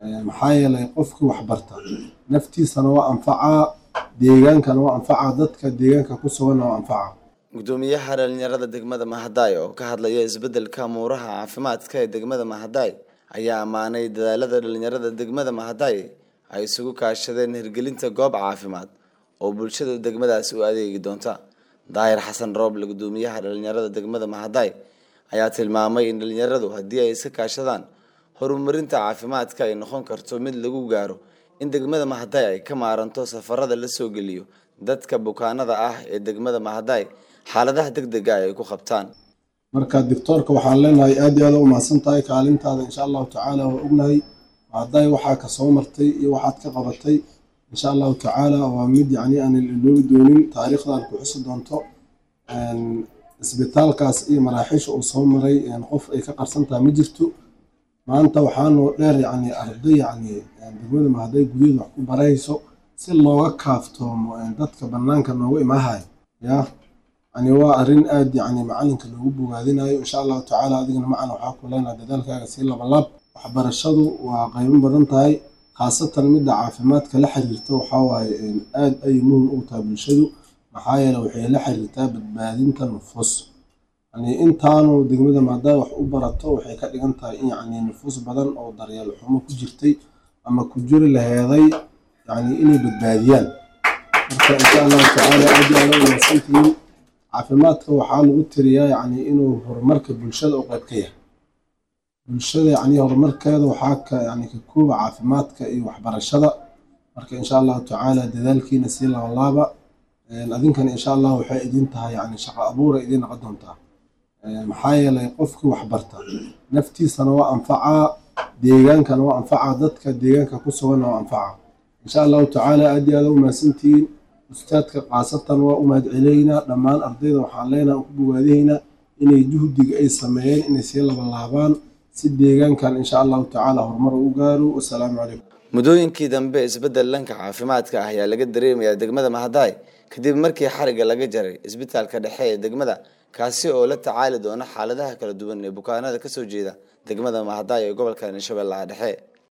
maxaa yeelay qofkii waxbarta naftiisana waa anfacaa deegaankana waa anfacaa dadka deegaanka ku suganna waa anfacaa gudoomiyaha dhalinyarada degmada mahadaay oo ka hadlaya isbedelka amuuraha caafimaadka ee degmada mahadaay ayaa ammaanay dadaalada dhalinyarada degmada mahadaay ay isugu kaashadeen hirgelinta goob caafimaad oo bulshada degmadaasi u adeegi doonta daahir xasan rooble gudoomiyaha dhalinyarada degmada mahadaay ayaa tilmaamay in dhalinyaradu haddii ay iska kaashadaan horumarinta caafimaadka ay noqon karto mid lagu gaaro in degmada mahadaay ay ka maaranto safarada la soo geliyo dadka bukaanada ah ee degmada mahadaay xaaladaha deg dega ay ku qabtaan marka doctoorka waxaan leenahay aad iyo aad u mahadsan tahay kaalintaada insha allahu tacaala waa ognahay mahadaay waxaa ka soo martay iyo waxaad ka qabatay insha allahu tacaala waa mid yacni aan iloobi doonin taariikhdan ku xusi doonto isbitaalkaas iyo maraaxiisha uu soo maray qof ay ka qarsan tahay ma jirto maanta waxaanoo dheer yacni arday yacni degmada mahadaay gudaheeda wax ku barayso si looga kaaftoomo dadka bannaanka nooga imaahayo ya yani waa arrin aad yacni macalinka loogu bogaadinayo insha allahu tacaala adigana macana waxaa ku leenaha dadaalkaaga sii labalaab waxbarashadu waa qaybo badan tahay khaasatan midda caafimaadka la xiriirta waxaa waaye aad ay muhim ugu tahay bulshadu maxaa yeele waxay la xiriirtaa badbaadinta nufuus yani intaanu degmada maadaay wax u barato waxay ka dhigan tahay in yacni nufuus badan oo daryeel xumo ku jirtay ama ku jiri laheeday yani inay badbaadiyaan marka insha allahu tacaala aad iyo aad u wanaagsantihiin caafimaadka waxaa lagu tiriyaa yacni inuu horumarka bulshada u qayb ka yahay bulshada yacni horumarkeeda waxaa ka yacni ka kooba caafimaadka iyo waxbarashada marka insha allahu tacaala dadaalkiina sii labalaaba adinkana insha allah waxay idin tahay yacni shaqo abuura idiin noqon doontaa maxaa yeelay qofkii waxbarta naftiisana waa anfacaa deegaankana waa anfacaa dadka deegaanka ku suganna waa anfacaa insha allahu tacaala aad iyo aad u mahadsantihiin ustaadka khaasatan waa u mahadceleynaa dhammaan ardayda waxaan leenaha ku bogaadahaynaa inay juhdiga ay sameeyeen inay sii labalaabaan si deegaankan insha allahu tacaala horumar u gaaro wasalaamu calaykum muddooyinkii dambe isbedel dhanka caafimaadka ah ayaa laga dareemayaa degmada mahadaay kadib markii xariga laga jaray isbitaalka dhexe ee degmada kaasi oo la tacaali doona xaaladaha kala duwan ee bukaanada kasoo jeeda degmada mahadaay ee gobolka shabeellaha dhexe